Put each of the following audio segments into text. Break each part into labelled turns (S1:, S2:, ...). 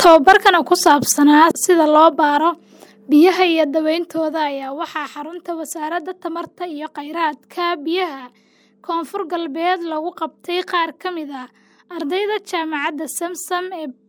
S1: Tababarkan oo ku saabsanaa sida loo baaro biyaha iyo daweyntooda ayaa waxaa xarunta Wasaaradda Tamarta iyo Kheyraadka Biyaha Koonfur Galbeed lagu qabtay qaar ka mid ah ardayda Jaamacadda Samsam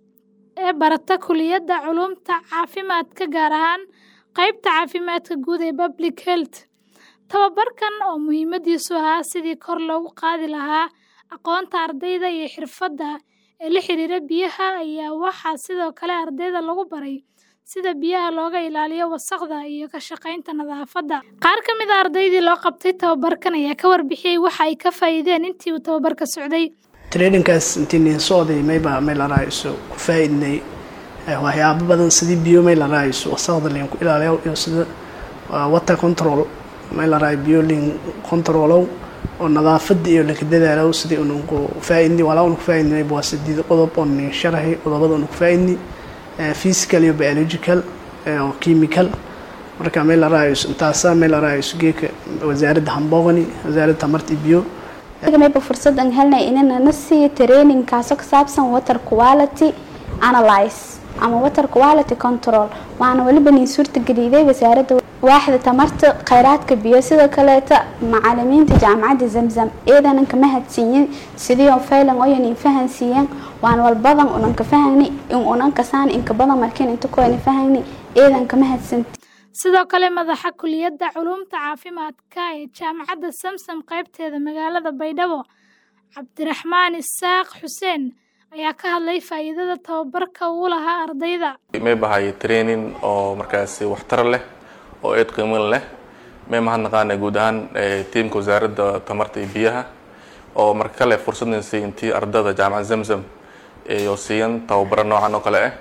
S1: ee barata Kulliyadda Culuumta Caafimaadka gaar ahaan qaybta caafimaadka guud ee Public Health. Tababarkan oo muhiimadiisu ahaa sidii kor loogu qaadi lahaa aqoonta ardayda iyo xirfadaha la xiriira biyaha ayaa waxaa sidoo kale ardayda lagu baray sida biyaha looga ilaaliyo wasakhda iyo ka shaqaynta nadaafadda. Qaar ka mid ah ardaydii loo qabtay tababarkan ayaa ka warbixiyay waxa ay ka faa'iideen intii uu tababarka socday.
S2: traininkaas intii socday mayba may la raayso ku faa'iidnay waxyaabo badan sidii biyo may la raayso wasakhda leen ku ilaaliyo iyo sida water control may la raayo biyo leen controlow oo nadaafada iyo laka dadaalow sidii unu ku faa'iidnay walaa unu ku faa'iidnay waa sideed qodob oo nin sharaxay qodobada unu ku faa'iidnay physical iyo biological oo chemical marka may la raayso intaasa may la raayso geeka wasaaradda hambogani wasaaradda tamarta iyo biyo
S3: mayba fursad aan helnay inana na siiyo training kaasoo ka saabsan water quality analyze ama water quality control waana weliba niin suurtageliday wasaaradda waaxda tamarta kheyraadka biyo sidoo kaleeta macalimiinta jaamacadda zamzam eedanan ka mahadsiiyin sidii oo faylan oyan in fahansiiyeen waan walbadan unan ka fahani in unan kasaan inka badan markiin inta koyna fahani eedan ka mahadsanti
S1: sidoo kale madaxa kulliyadda culuumta caafimaadka ee jaamacadda samsam qaybteeda magaalada baydhabo cabdiraxmaan isaaq xuseen ayaa ka hadlay faa'iidada tababarka uu lahaa ardayda
S4: may bahay training oo markaasi waxtar leh oo eed qiimin leh may mahadnaqaana guud ahaan tiimka wasaaradda tamarta iyo biyaha oo marka kale fursadna siiyay intii ardada jaamacadda zamzam iyo siiyan tababaro noocan oo kale ah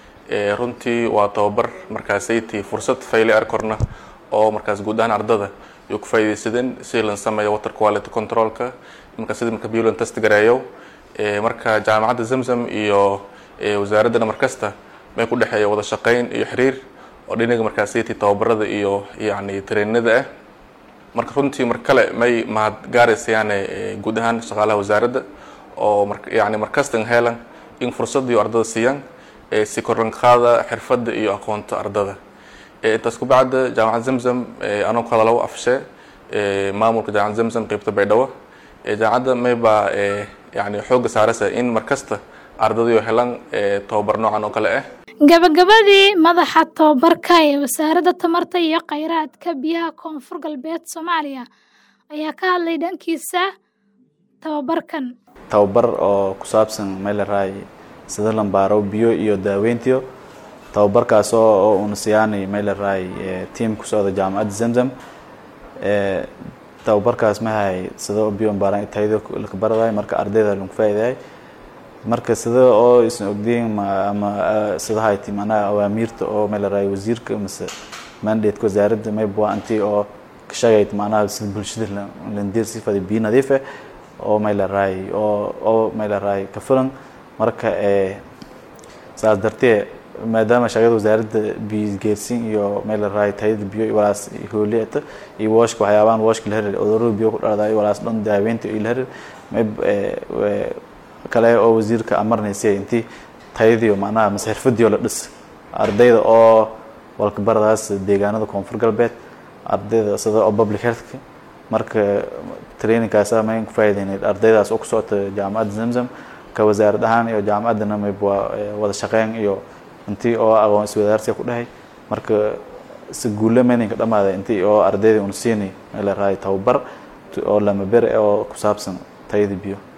S4: runtii waa tababar markaasaytii fursad fayle arkorna oo markaas guud ahaan ardada iyo ku faa'iidaysadeen si lan sameeyo water quality controlka marka sida marka biyo lan test gareeyo marka jaamacadda zamzam iyo wasaaraddana markasta may ku dhexeeya wada shaqayn iyo xiriir oo dhinaga markaasaytii tababarada iyo yacni treeninada ah marka runtii mar kale may mahad gaaraysayaane guud ahaan shaqaalaha wasaaradda oo yani markastan helan in fursad iyo ardada siiyaan si korlanqaada xirfadda iyo aqoonta ardada intaas ku bacda jaamacad zamzam anoo ku hadalaw afshe maamulka jaamacad zamzam qeybta baydhabo jaamacadda maybaa yani xooga saaraysa in markasta ardadayo helaan tababar noocan oo kale ah
S1: gabagabadii madaxa tababarka ee wasaaradda tamarta iyo kheyraadka biyaha koonfur galbeed soomaaliya ayaa ka hadlay dhankiisa tababarkan
S5: tababar oo ku saabsan meelaraay sida lambaaro biyo iyo daaweyntiyo tababarkaas oo una siyaanay meelaraay tiam ku socda jaamacadda zamzam tababarkaas mahay sida biyo baaran tayada laka baraday marka ardayda lagu faa'iiday marka sida oo isan ogdiin ama sida hayti macnaha awaamiirta oo meelaraay wasiirka mise mandate wasaaradda mayba anti oo ka shaqayd macnaha sida bulshada landir sifada biyo nadiif ah oo meelaraay oo oo meelaraay ka filan marka saas dartee maadaama shaqada wasaaradda biyo geersin iyo meel la raay tayada biyo walaas hooliyata iyo washka waxyaabaan washka la herir cudurada biyo ku dhalada walaas dhan daaweynta iyo la herir mayb kale oo wasiirka amarnaysay intii tayadiyo macnaha mase xirfadiyo la dhis ardayda oo walka baradaas deegaanada koonfur galbeed ardayda sida oo public healthka marka trainingkaasa mayn ku faa'iideynay ardaydaas oo ku socota jaamacadda zamzam ka wasaarad ahaan iyo jaamacaddana mayb waa wada shaqeyn iyo intii oo aqoon iswadaarsiga ku dhahay marka si guulle meninka dhamaaday intii oo ardayda una siinay meel la raay tababar oo lama bere oo ku saabsan tayada biyo